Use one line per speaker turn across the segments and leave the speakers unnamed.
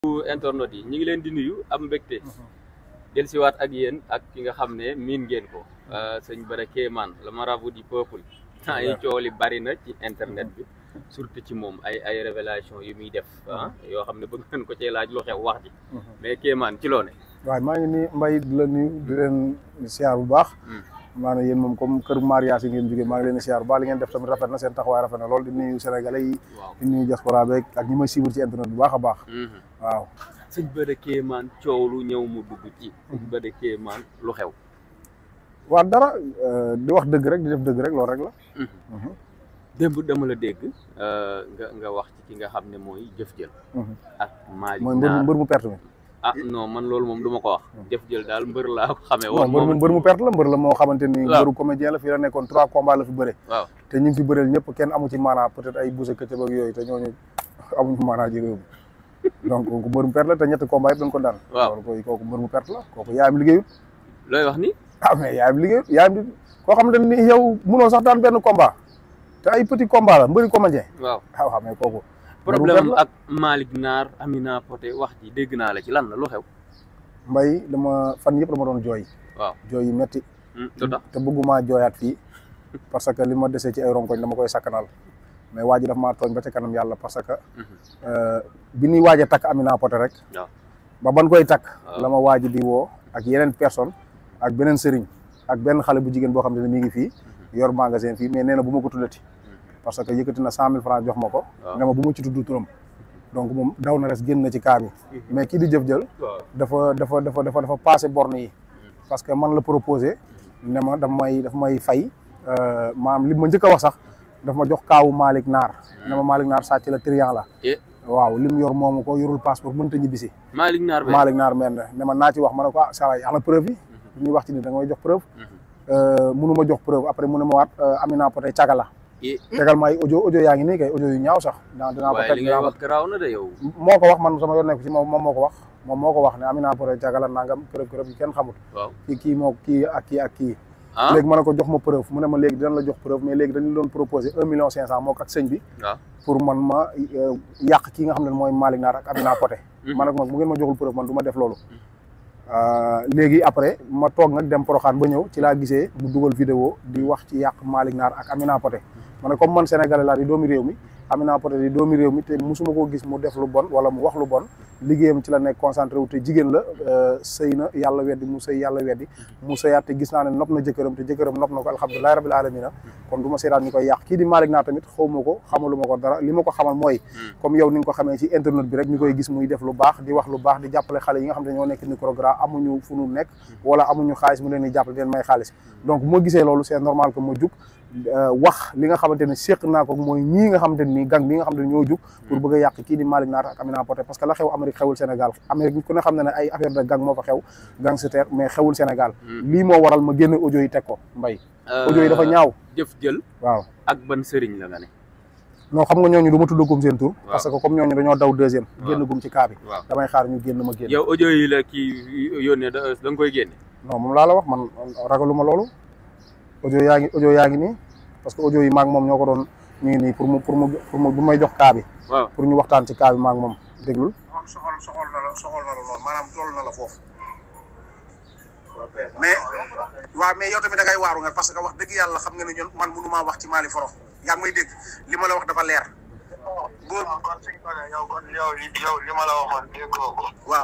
internet yi ñu ngi leen di nuyu am mbégte del siwaat ak yéen ak ki nga xam ne miin ngeen ko sëñ Bara Kéemaan le marabout du peuple temps yi coow li bari na ci internet bi surtout ci moom ay ay révélation yu muy def ah yoo xam ne bëgg ngeen ko cee laaj lu xew wax ji mais Kéemaan ci loo ne
waaw maa ngi nii mbay di la nuyu di leen siyaar bu baax maanaam yéen moom comme kër mariage yi ngeen jógee maa ngi leen di siyaar bu baax li ngeen def tamit rafet na seen taxawaay rafet na lool di nuyu sénégalais yi di nuyu diaspora beeg ak ñi may suivre ci internet bu baax a baax waaw
sëñ Bara Kéemaan coow lu ñëw mu dugg ci sëñ Bara Kéemaan lu xew
waaw dara di wax dëgg rek di def dëgg rek loolu rek la
démb dama la dégg nga nga wax ci ki nga xam ne mooy jëf jël ak Malick
mooy mbër mbër mu perte mi
ah non man loolu moom du ma ko wax jëf jël daal mbër laa ko xamee
non
woon
mbër mu mbër mu perte la mbër la moo xamante ni
waaw.
mbëru comédien la fii la nekkoon trois combats la fi bëre
waaw
te ñu ngi fi bëreel ñëpp kenn amu ci maanaa peut-être ay buuse këccëg ak yooyu te ñooñu amuñu maanaa ji réew mi donc kooku mbër mu perte la te ñetti combat yëpp dañ ko daan
Waaw.
loolu koy kooku mbër mu perte la kooku yaayam liggéeyut
looy wax ni
ah mais yaayam liggéeyut yaayam di koo xamante ni yow mënoo sax daan benn combat te ay petit combat la mbëri comédien
waaw
ah waaw mais kooku
problème ak Malick Naar Amina Poté wax ji dégg naa la ci lan la lu xew
mbay dama fan yëpp dama doon jooy
waaw
jooy yu metti
lu tax
te bëgguma jooyaat fii parce que li ma desee ci ay ronkoñ dama koy sakkanal mais waa ji daf maa tooñ ba ca kanam yàlla parce que bi ñuy waaj a takk Amina Poté rek
waaw
ba ban koy takk
Waaw.
la ma waaj di woo ak yeneen personne ak beneen sëriñ ak benn xale bu jigéen boo xam ne mi ngi fii yor magasin fii mais nee na bu ma ko tuddati parce que yëkkati na cent mille francs jox ma ko
Waaw.
ne ma bu ma ci tudd turam donc moom daw na res génn na ci cas bi mais kii di jëf jël
waaw
dafa dafa dafa dafa dafa passé borne yi parce que man la proposé ne ma daf may daf may fay maam li ma njëkk a wax sax daf ma jox kaawu Malick Naar ne ma Malick Naar sàcc la triant la
eh
waaw lim yor moomu ko yorul passeport mënta ñibbisi
Malick Naar be
Malick Naar mel na ne ma naa ci wax ma ne ko ah saa waay ana preuve yi bu ñuy wax ci ni da nga may jox preuve mënu ma jox preuve après mu ne ma waat Amina Poté caga la
eh
tegal ma ay audio audio yaa ngi nii kay audio yu ñaaw sax dinaa dinaa ko
waaye
teg
li ngay
dinaa ko
wax garaaw na de yow
moo ko wax man sama yoon nekk ci moom moom moo ko wax moom moo ko wax ne Amina Poté cagala nangam preuve preuve yi kenn xamut
waaw
kii kii moo kii ak kii ak kii
ah
léegi ma ne ko jox ma preuve mu ne ma léegi dinañ la jox preuve mais léegi dañu doon proposé un million cinq cent moo ko ak sëñ bi
waaw
pour man ma euh, yàq kii nga xam ne mooy Malick Naar ak Amina Poté
Mhm.
ma ne ko nag bu ngeen ma joxul preuve man du ma def loolu Euh, léegi après ma toog nag dem Porokhane ba ñëw ci laa gisee mu dugal vidéo di wax ci yàq Malick Naar ak Amina Poté ma ne comme man Sénégalais laa di doomi réew mi Amina Poté di doomi réew mi te musuma koo gis mu def lu bon wala mu wax lu bon liggéeyam ci la nekk concentré wu te jigéen la euh, sëy na yàlla weddi mu sëy yàlla weddi mu sëyaat te gis naa ne nopp na jëkkëram te jëkkëram nopp na ko alhamdulilahi rabbil alamina kon du ma seetaan ñu koy yàq kii di Malick Naar tamit xaw ma ko xamaluma ko dara li ma ko xamal mooy comme yow ni nga ko xamee ci internet bi rek ñu koy gis muy def lu baax di wax lu baax di jàppale xale yi nga xam ne ñoo nekk microgra amuñu fu nu nekk wala amuñu xaalis mu leen di jàppale di leen may xaalis donc bu ma gisee loolu c'est normal que ma jug euh, wax li nga xamante ne séq naa ko mooy ñii nga xamante ni gang bi nga xam ne ñoo jug pour bëgg a yàq kii di Malick Naar ak Amina Poté parce que la xew Amérique xewul Sénégal Amérique ku ne xam ne ne ay affaire de gang moo fa xew gangster mais xewul Sénégal lii moo waral ma génne audio yi teg ko mbay audio yi dafa ñaaw
jëf jël
waaw
ak ban sëriñ la nga ne
non xam nga ñooñu du ma tudd gum seen tur
Waaw.
parce que comme ñooñu dañoo daw deuxième
Waaw.
génn gum ci cas bi
waaw
damay xaar ñu génn ma génn
yow audio yi la kii yónnee da da nga koy génne
non moom laa la wax man ragaluma loolu audio yaa ngi audio yaa ngi nii parce que audio yi maag moom ñoo ko doon ñu ngi nii pour mu pour mu pour mu bu may jox cas bi
waaw
pour ñu waxtaan ci cas bi maag moom déglul
soxol soxol na la soxol na la lool maanaam toll na la foofu mais waaw mais yow tamit da ngay waaru nga parce que wax dëgg yàlla xam nga ne ñun man mënumaa wax ci Mali Foro yaa ngi may dégg li ma la wax dafa leer góor
kon suñ ko ne yow kon yow li yow li ma la waxoon déggoo ko
waaw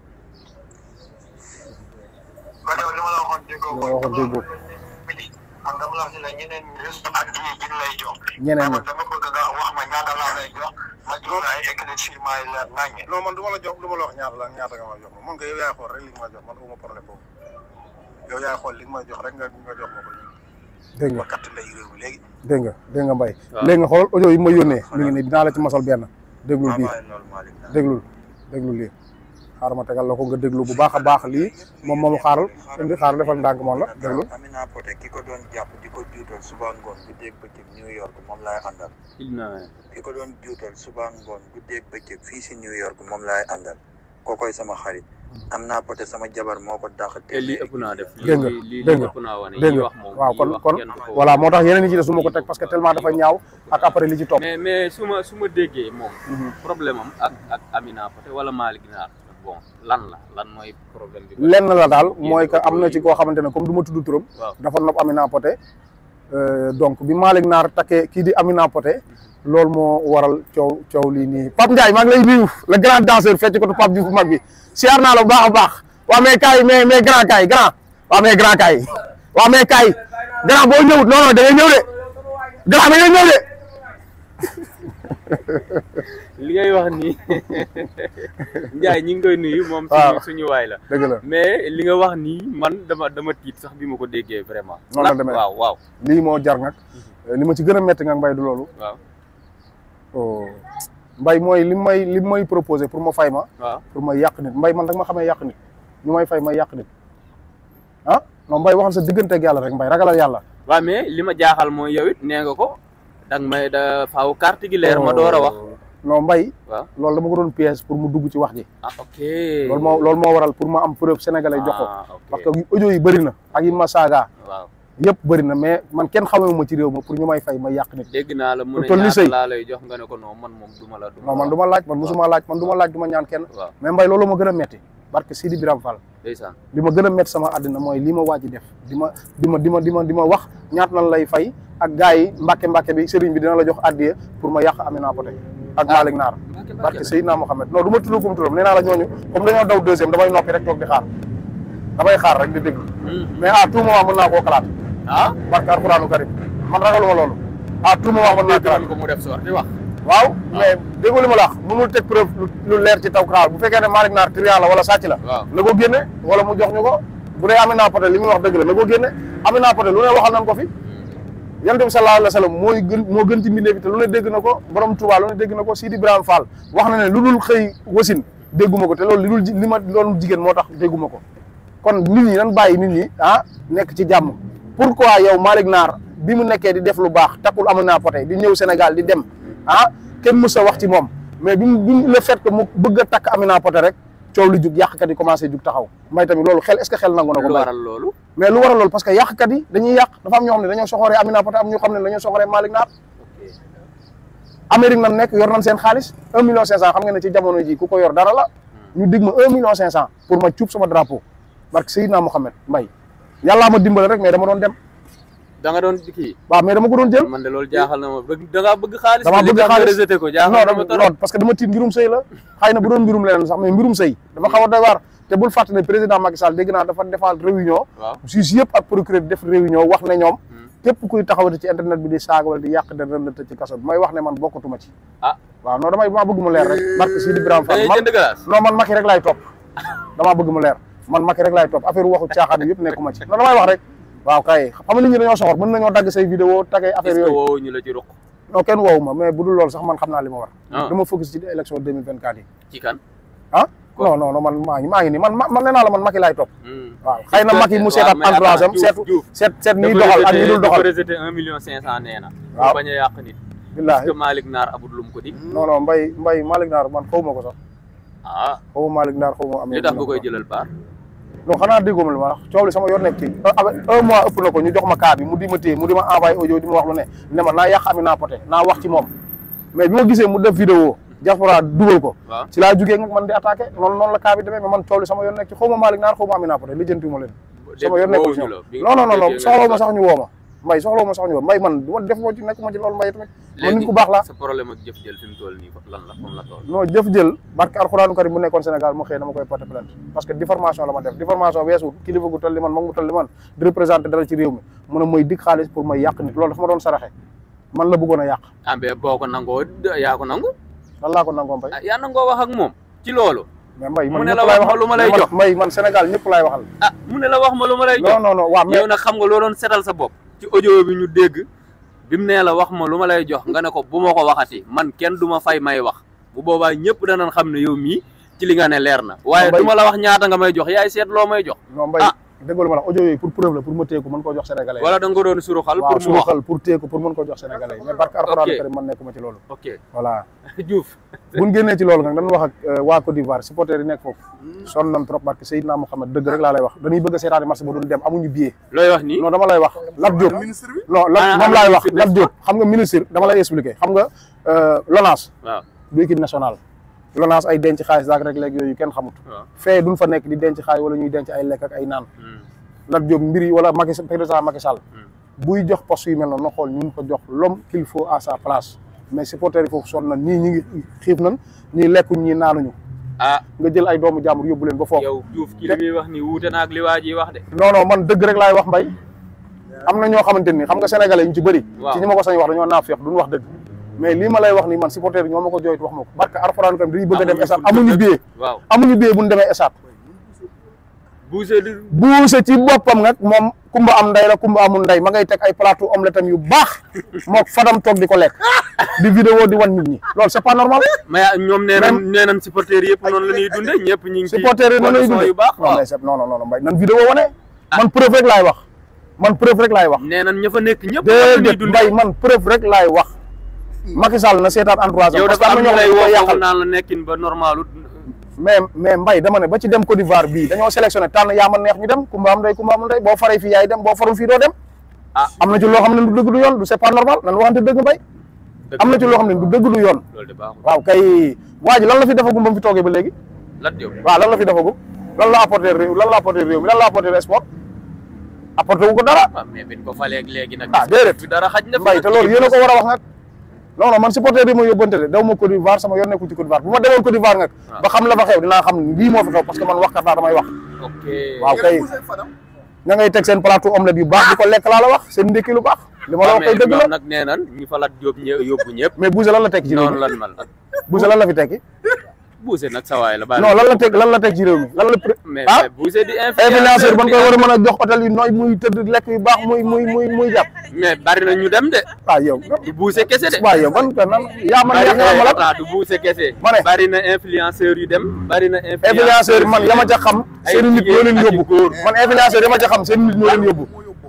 kon yow li ma la waxoon déggoo ko
Li ma la waxoon déggoo.
man dama la wax ni la ñeneen ñi reste ak yi bi lay jox
ñeneen ñi
man dama bëgg nga wax ma ñaata laa lay jox ma jox la ay éclaircissement yi la naññe
non man du ma la jox du ma la wax ñaata la ñaata nga ma jox man nga yow yaay xool rek li nga ma jox man uma problème boobu yow yaay xool li nga ma jox rek nga nga jox ma ko
dégg nga
ba katt lay réew mi léegi
dégg nga dégg nga mbay
Waaw.
léegi nga xool audio yi ma yónnee mi ngi nii dinaa la ci masal benn déglul bii
waaye loolu Malick Naar
déglul déglul lii xaaral ma tegal la ko nga déglu bu baax a baax lii moom moomu xaaral indi xaaral defal ndànk moom la déglu
Amina Poté ki ko doon jàpp di ko juutal suba ngoon guddeeg bëccëg New York moom laay àndal
il na
ki ko doon juutal suba ngoon guddeeg bëccëg fii si New York moom laay àndal kookoy sama xarit Amina Poté sama jabar moo ko dàq
te lii ëpp naa def
Dégg nga,
lii lii
dégg nga,
ëpp naa wane
dégg
yi
nga
wax moom
waaw
yi
kon
wax
kon
kenn du ko
voilà moo tax yeneen yi ci des su ma ko teg parce que tellement dafa ñaaw ak après li ci topp
mais mais su ma su ma déggee moom problème am ak ak Amina Poté wala Malick Naar bon lan la lan mooy problème bi
lenn la daal mooy que am na ci koo xamante ne comme du ma tudd turam
waaw
dafa nopp Amina Poté euh, donc bi Malick Naar takkee kii di Amina Poté loolu moo waral coow coow lii nii Pape Ndiaye maa ngi lay nuyu le grand danseur fecc ko tu Pape Diouf bu mag bi siyaar naa la bu baax a baax waaw mais kaay mais mais grand kaay grand waaw mais grand kaay waaw mais kaay grand boo ñëwut non non da ngay ñëw de grand da ngay ñëw de
li ngay wax nii Ndiaye ñi ngi koy nuyu moom
waaw.
suñu suñu waay la
dëgg la
mais li nga wax nii man dama dama tiit sax bi ma ko déggee vraiment
Noonu la
Lan-
demee.
waaw waaw
lii moo jar nag li ma ci gën a métti nga mbay du loolu
waaw
oh mbay mooy li may li may proposé pour ma fay ma
waaw
pour ma yàq nit mbay man dag ma xamee yàq nit ñu may fay may yàq nit ah non mbay waxal sa digganteeg yàlla rek mbay ragalal yàlla
waaw mais li ma jaaxal mooy yow it nee nga ko danga may da faaw carte gi leer ma door a wax
non mbay
waaw
loolu dama ko doon piège pour mu dugg ci wax ji
ah ok
loolu moo loolu moo waral pour ma am preuve sénégalais jox ko
Ah, ok.
parce que audio yi bëri na ak yi ma saaga
waaw
yëpp bëri na mais man kenn xamee ma ci réew ma pour ñu may fay may yàq nit
dégg naa la mu ne
Lu toll ni
ñaata
sëy.
laa lay jox nga ne ko non man moom duma la duma
non man
la
du ma laaj man musuma laaj man du ma laaj du ma ñaan kenn
waaw
mais mbay loolu ma gën a metti barke Sidi Biram Fall
ndeysaan
li ma gën a métti sama àddina mooy li ma waaj def di ma di ma di ma di ma di ma wax ñaat lan lay fay ak gars yi mbàkke mbàkke bi sëriñ bi dina la jox addiye pour ma yàq Amina Poté ak Malick Naar
Mbàkke Mbàkke
barke
la.
Seydina Mohamed non du ma tudd kum turam nee naa la ñooñu comme dañoo daw deuxième damay noppi rek toog di xaar damay xaar rek di déglu
Hmm.
mais à tout moment mën naa koo xalaat
ah
barke alquranu karim man ragaluma loolu à tout moment mën naa xalaat
déggoon ko mu def sorti wax
waaw mais déggoo li ma la wax mënul teg preuve lu- lu leer ci taw xaar bu fekkee ne Malick Naar trian la wala sàcc la
waaw
na ko génne wala mu jox ñu ko bu dee Amina Poté li muy wax dëgg la na ko génne Amina Poté lu ne waxal nañ ko fi yonent bi sallallahu alayhi wa sallam mooy gën moo gën ci mbindeef bi te lu ne dégg na ko borom Touba lu ne dégg na ko Sidi Ibrahima Fall wax na ne lu dul xëy wasin dégguma ko te loolu li dul ji- li ma doon jigéen moo tax dégguma ko kon nit ñi nan bàyyi nit ñi ah nekk ci jàmm pourquoi yow Malick Naar bi mu nekkee di def lu baax takkul Amina Poté di ñëw Sénégal di dem ah kenn mës a wax ci moom mais bi mu bi mu le fait que mu bëgg a takk Amina Poté rek coow li jug yàqkat yi commencé jug taxaw may tamit loolu xel est-ce que xel nangu na ko
lu
mbay
waral loolu
mais lu waral loolu parce que yàqkat yi dañuy yàq dafa am ñoo xam ne dañoo soxoree Amina Poté am ñoo xam ne dañoo soxoree Malick Naar
ok
Amérique nan nekk yor nañ seen xaalis un million cinq cent xam nga ne ci jamono ji ku ko yor dara la ñu dig ma un million cinq cent pour ma cuub sama drapeau barke Seydina Mohamed Mbaye yàllaa ma dimbale rek mais dama doon dem
da nga doon kii
waaw mais dama ko doon jël
man de loolu jaaxal na ma bëgg da ngaa bëgg xaalis
Damaa
li
bëgg
tax nga
xaalis.
rejeté ko
non
jaaxal na
dama
ma trop
non parce que dama tiit mbirum sëy la xëy na bu doon mbirum leneen sax mais mbirum sëy dafa xaw a doy waar te bul fàtte ne président Macky Sall dégg naa dafa defaal réunion
waaw
juge yëpp ak procureur def réunion wax ne ñoom képp kuy taxawati ci internet bi di saaga wala di yàq de ren la tëj ci kaso bi may wax ne man bokkatuma ci
ah
waaw non damay maa bëgg mu leer rek barke Sidi Ibrahima
da
Fall
ngay
man
jënd glace
non man Macky rek laay topp damaa bëgg mu leer man Macky rek laay topp affaire waxu caaxaan yi yëpp nekkuma ci non damay wax rek waaw kay xam nga nit ñi dañoo soxor mën nañoo dagg say vidéo tagay
est-ce
affaire
que
yooyu
woowu ñu la ci ruq
non kenn woowu ma mais bu dul loolu sax man xam naa li ma war
Ah.
dama focus ci élection 2024 yi
ci kan
ah non non non man maa ngi maa ngi nii man man nee naa la man Macky laay topp
Hmm.
waaw xëy na Macky mu
waaw,
seetaat
mais
entourage am
attends,
seetu
Diouf,
seet seet ñiy
dafa
doxal ak ñi
rejeté-
dul
dafa
doxal
rejeté un million cinq cent nee na
Waaw.
pour bañ a yàq nit est-ce
billaahi
que Malick Naar abul lum ko dig
non non mbay mbay Malick Naar man xaw ma ko sax
ah
xaw ma Malick Naar xaw ma amee
li tax nga koy jëlal baar
non xanaa déggoo ma li ma wax coow li sama yor nekk ci un mois ëpp na ko ñu jox ma cas bi mu di ma téye mu di ma envoyé audio di ma wax lu ne ne ma naa yàq Amina Poté naa wax ci moom mais bi ma gisee mu def vidéo diaspora dugal ko
waaw
ci laa jugee nga man di attaqué noonu noonu la cas bi demee mais man coow li sama yor nekk ci xaw ma Malick Naar xaw ma Amina Poté lijjantiwuma leen sama yor nekkul ci
woowuñu la
ñoom
bi
non non non non
déggee nga
soxlawu ma
ne
sax ñu woo ma mbay soxlawu ma sax ñu woo mbay man du ma def moo ci nekk ma ci loolu mbay tamit man nit ku baax laa
sa problème ak jëf jël fi mu toll nii lan la comme la toll
non jëf jël barke alxuraanu karim bu nekkoon Sénégal mu xëy dama koy porter plainte parce que diffamation la ma def diffamation weesu kilifa gu toll li man mag mu toll li man di représenté dara ci réew mi mu ne mooy dig xaalis pour may yàq nit loolu dafa ma doon saraxe man la bëggoon a yàq
ah mais boo ko nangoo yaa ko nangu
lan laa ko nangoo mbay
ah yaa nangoo wax ak moom ci loolu
mais mbay man
mu ne
ñëpp
la
laay
wax ma
waxal
lu ma lay
man-
jox.
mbay man Sénégal ñëpp laay waxal
ah mu ne la wax ma lu ma lay jox
non non non waaw mais
yow nag xam nga loo doon setal sa bopp ci audio bi ñu dégg bi mu nee la wax ma lu ma lay jox nga ne ko bu ma ko waxati man kenn du ma fay may wax bu boobaa ñëpp danañ xam ne yow mii ci li nga ne leer na waaye
Mbay-
du ma la wax ñaata nga may jox yaay seet loo may jox
non mbay
ah
déggoo ma la audio yooyu pour preuve la pour ma téye ko mën koo jox sénégalais yi
wala da nga ko doon suruxal
waaw
pour
su
mu
ma
wax
xal pour téye ko pour mën koo jox sénégalais yi mais barke alxuraan
Ok.
karim man nekkuma ci loolu
ok
voilà
Diouf
buñ génnee ci loolu nag dañu wax ak euh, waa Côte d'Ivoire supporters yi nekk foofu sonn nañ trop barke Seydina Mohamed dëgg rek laa lay wax dañuy bëgg a seetaani match ba duñ dem amuñu billet
looy wax nii
non dama lay wax Lat Diop non
Ah,
Lat moom
ah,
laay wax
ministre
Lat Diop xam nga ministre dama lay expliquer xam nga euh, LONASE
waaw
du équipe nationale LONASE ay denc xaalis daak rek léegi yooyu kenn xamut
waaw
fee duñ fa nekk di denc xaalis wala ñuy denc ay lekk ak ay naan
Hmm.
Lat Diop mbir yi wala Macky président Macky Sall
Hmm.
buy jox poste yu mel noonu na xool ñun ko jox l'homme qu'il faut à sa place mais supporters yi foofu sonn nañ ñii ñi ngi xiif nañ ñii lekkuñ ñii naanuñu
ah
nga jël ay doomu jàmbur yóbbu leen ba foofu
yow Diouf ki li muy wax nii wuute na ak li waa ji wax de
non non man dëgg rek laay wax mbay am na ñoo xamante ni xam nga sénégalais yi ñu ci bëri
Waaw.
ci ñi ma ko sañ wax dañoo naaf feex duñ wax dëgg mais lii ma lay wax nii man supporter yi ñoo ma ko jooytu wax ma ko barke alxuraan kam dañuy bëgg a dem
Amuñu
esat
fu ñu
amuñu
dëkk.
billet
waaw
amuñu billet bu ñu demee esat
bougé di
buuse ci boppam nag moom kumba am ndey la kumba amul ndey ma ngay teg ay plateau omelette am yu baax moo fadam toog di ko lekk di vidéo di wan nit ñi loolu c'est pas normal
mais ñoom nee nañ
Même-
nee nañ supporters yëpp noonu la ñuy dunde ñëpp ñu ngi ci
supporter yi noonu lay
condition
dundee
yu baax
non
waaw
mais c'est non non non mbay nan vidéo wane man preuve rek laay wax man preuve rek laay wax
nee nañ ña fa nekk ñëpp noonu la ñuy
déedéet
dunde
mbay man preuve rek laay wax Macky Sall na seetaan entourage am
yow
parce que
dafa
am
am
na
ñu
ñoo
lay
xam ne
woo
dañ koy
foofu
yàqal
naan la nekkin ba normalu
mais mais mbay dama ne ba ci dem Côte d'Ivoire bii dañoo sélectionné tànn yaa ma neex ñu dem kumba am ndey kumba amul ndey boo faree fii yaay dem boo farul fii doo dem
ah
am na ci loo xam ne du dëgg du yoon du c'est pas normal nan waxante dëgg mbay
dëgg
am na ci loo xam ne du dëgg du yoon
loolu de baaxul
waaw kay waa ji lan la fi defagum ba mu fi toogee ba léegi
Lat Diop
waaw lan la fi defagum lan la apporté réew lan la apporté réew mi lan la apporté sport apporté wu ko dara
waaw mais biñ ko falee ak léegi nag
ah déedéet
fi dara xaj na fi
mbay te loolu yéen a ko war a wax nag non non man supporter yi ma yóbbante de daw ma Côte d'Ivoire sama yoon nekkul ci Côte d'Ivoire bu ma demoon Côte d'Ivoire nag
waaw.
ba xam la fa xew dinaa xam ne lii moo fi xew parce que man waxkat laa damay wax
ok
waaw kay ña ngay teg seen plateau omelette yu baax di ko lekk laa la wax seen ndékki lu baax li ma la
waaw
wax kay
mais
dëgg la
ñoom nag nee nañ ñi fa Lat Diop ñë yóbbu ñëpp
mais Boucher lan la tekki ci réew
noonu
mi
lan man
Boucher lan la fi tekki
Boucher nag sa waay la bàyyi
non lan la teg lan la teg ci réew mi lan la pré-
mais
ah
mais Boucher di
influenceur ban koy war a mën a jox hôtel yu nooy muy tëdd lekk yu baax muy muy muy muy jàpp
mais bari na ñu dem de
waaw yow
du Boucher kese de
waaw yow ban ko nan yaa man
bari
yaa nga ma la
na du Boucher kese
Ma ne.
bari na influenceur yu dem bari na
influenceur man ya ma ca xam
ay
seen nit ñoo leen
jigéen ak i
yóbbu
góor.
man influenceur ya ma ca xam seen nit ñoo leen yóbbu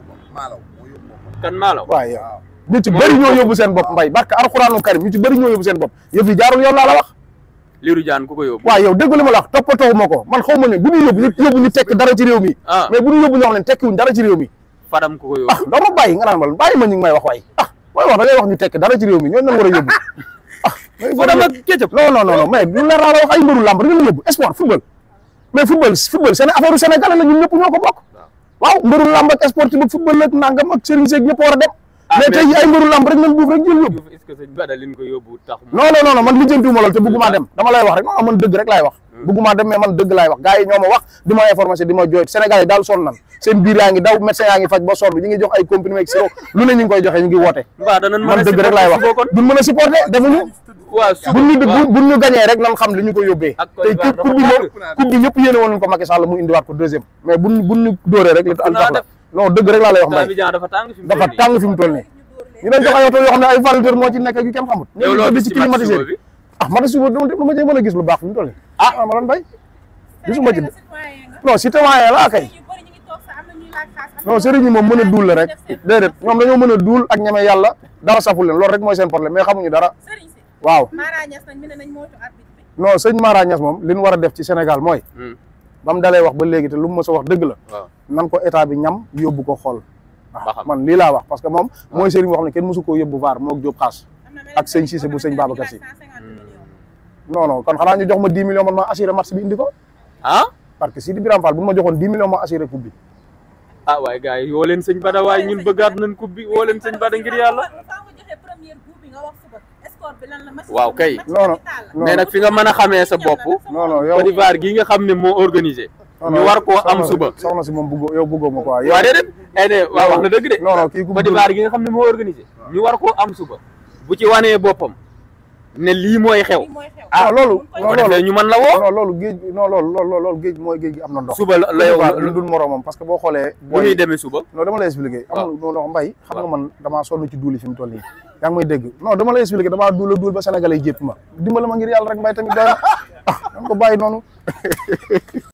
kan maalaw
waaw yow ñu ci bëri ñoo yóbbu seen bopp mbay barke alxuraanu karim ñu ci bëri ñoo yóbbu seen bopp yëf yi jaarul yoon laa la wax
Lirou Diane ku ko yóbbu
waaw yow dégg li ma la wax toppatoo ma ko man xaw ma ne bu ñu yóbbu ñu yóbbu ñu tekk dara ci réew mi
Ah.
mais bu ñu yóbbu ñoo xam ne tekkiwuñ dara ci réew mi
Fadam ku ko
ah
yóbbu
doo ma bàyyi nga naan ma bàyyi ma ñu ngi may wax waay ah mooy wax da ngay wax ñu tekk dara ci réew mi ñooñu lañ war a yóbbu ah mais
Fadam ak Ketchup
non non non non mais lu leer laa la wax ay mbëru làmb rek la yóbbu sport football mais football football seen affaire u sénégalais la ñun ñëpp ñoo ko bokk waaw mbëru làmb ak sport ak football ak nangam ak sëriñ seeg ñëpp war a dem
Ah,
mais
mais-
tey ay mbëru làmb rek nañ buuf rek jël yóbbu
Diouf est-ce que sëñ Bada liñ ko yóbbu tax mu
non non non non man lijjantiwuma loolu te bëgguma dem dama lay wax rek non man dëgg rek laay wax bëgguma dem mais man dëgg laay wax gars yi ñoo ma wax di ma information di ma jooy Sénégal yi daal sonn nan seen biir yaa ngi daw médecin yaa ngi faj ba sonn ñi ngi jox ay comprimé ak sirop lu ne ñu ngi koy joxe ñu ngi woote
mbaa danañ mën
man
a
dëgg rek laay wax
supporter suba kon
duñ mën a supporter defuñu
waaw suba
buñ ñu
waaw.
buñ ñu gañee rek nan xam li ñu ko yóbbee
Ak
tey
Côte d'Ivoire
coupe bi
dafa
moom coupe bi ñëpp yéene woon nañ ko Macky Sall mu indiwaat ko deuxième mais buñ buñ ñu dóoree rek li am
naa
tax la
def.
non dëgg rek laa lay wax
temps
mbay
bi jaan dafa tàng fi mu
dafa
toll nii.
tàng fi mu toll nii ñu doon jox ay oto yoo xam ne ay valeteur moo ci nekk ak yu kenn xamut
yow loo
ñoom
gis
ci
ci match
climatisé
suba bi
ah man suba dama dama cee mën a gis lu baax fi mu toll nii ah ma doon bay gisuma ci non citoyen la kay non sëriñ ñi moom mën a duul la rek déedéet ñoom dañoo mën a duul ak ñeme yàlla dara saful leen loolu rek mooy seen problème mais xamuñu dara waaw
Mara Niass nag mi ne nañ moytu arbitre bi.
non sëñ Mara Niass moom li ñu war a def ci Sénégal mooy
Hmm,
ba mu dalee wax ba léegi te lu mu mës a wax dëgg la
waaw
nan ko état bi ñam yóbbu ko xool
Ba
waaw
xam.
man lii laa wax parce que moom mooy sëriñ boo xam ne kenn mësu koo yóbbu vaar moog Jóob xaas
Am na
ak sëñ Cissé bu sëñ Babacar Sy.
150 millions.
non non kon xanaa ñu jox ma 10 millions man ma assuré match bi indi ko
ah
parce que Sidi Biram Fall bu ma joxoon 10 millions ma assuré coupe bi
ah waaye gars yi woo leen sëñ Bada waaye ñun bëggaat nañ coupe bi woo leen sëñ Bada ngir yàlla
Faaw nga joxe première coup bi nga wax suba. Score bi lan la match
Waaw,
bi
kay.
match
Non, non.
capital la.
non
mais nag fi nga mën a xamee sa bopp
non non yow
Côte d'Ivoire gii nga xam ne moo organisé
non,
ñu
non,
war koo am
soxna si-
suba
soxna si moom bëggoo yow bëggoo ma quoi yow
waa déedéet ay de waaw wax na dëgg de
non non kii ku
Côte d'Ivoire gi nga xam ne moo organisé ñu war koo am suba bu ci wanee boppam ne lii mooy xew
Lii mooy xew.
ah loolu
bu
non
ko
loolu
defee ñu mën la woo
non loolu géej non loolu loolu loolu géej mooy géej gi am na ndox
suba la la yow
lu dul moromam parce que boo xoolee
bu ñuy demee suba
non dama lay expliquer
waaw.
amul non non mbay xam nga man damaa sonn ci duuli fi mu toll nii yaa ngi may dégg non dama lay expliquer damaa duula duul ba sénégalais yi jépp ma dimbali ma ngir yàlla rek mbay tamit doy na ah danga ko bàyyi noonu